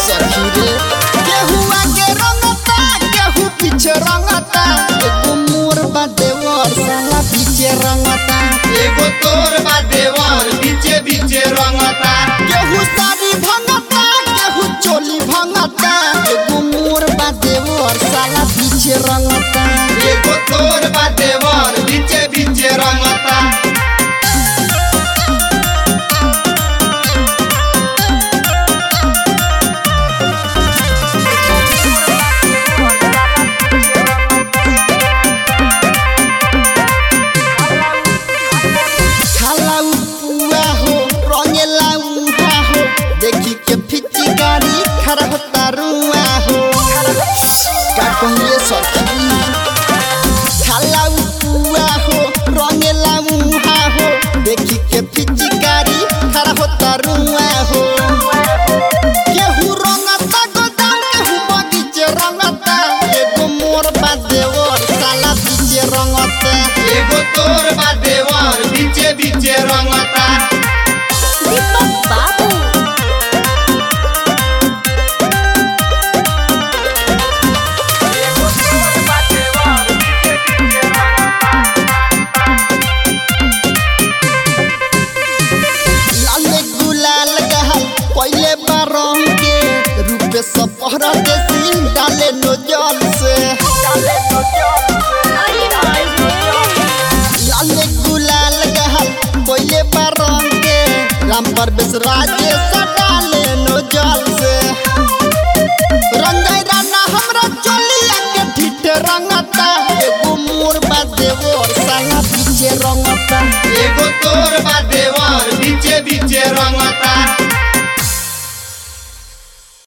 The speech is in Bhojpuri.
सखी रे केहू आगे रंगता केहू पीछे रंगता एगो मोर बा देवर साला पीछे रंगता एगो तोर बा देवर बीचे बीचे रंगता केहू साड़ी भंगता केहू चोली भंगता एगो मोर बा देवर साला पीछे रंगता एगो तोर बा देवर बीचे बीचे रंगता खाला पुआ हो रंगेला उहा हो देखी के फिची गाड़ी खड़ा होता रुआ हो का कहिए सखी खाला पुआ हो रंगेला उहा हो देखी के फिची गाड़ी खड़ा होता रुआ हो केहू रंगता गोदाम केहू बगीचे रंगता एगो मोर बा देवर साला पीछे रंगता एगो तोर बा देवर बीचे बीचे रंगता दीपक बाबू लाले गुलाल गहल पहले बारम के रूपे सपहर देसी डाले नो जल से अरे हाय रे लाले गुलाल गहल पहले बारम के राम परवेश राजे डाले नो जल से रंगाई राना हमरा चलिया के ठिठ रंगता एगो मोर बा देवर साला पीछे रंगता एगो तोर बा देवर बीचे बीचे रंगता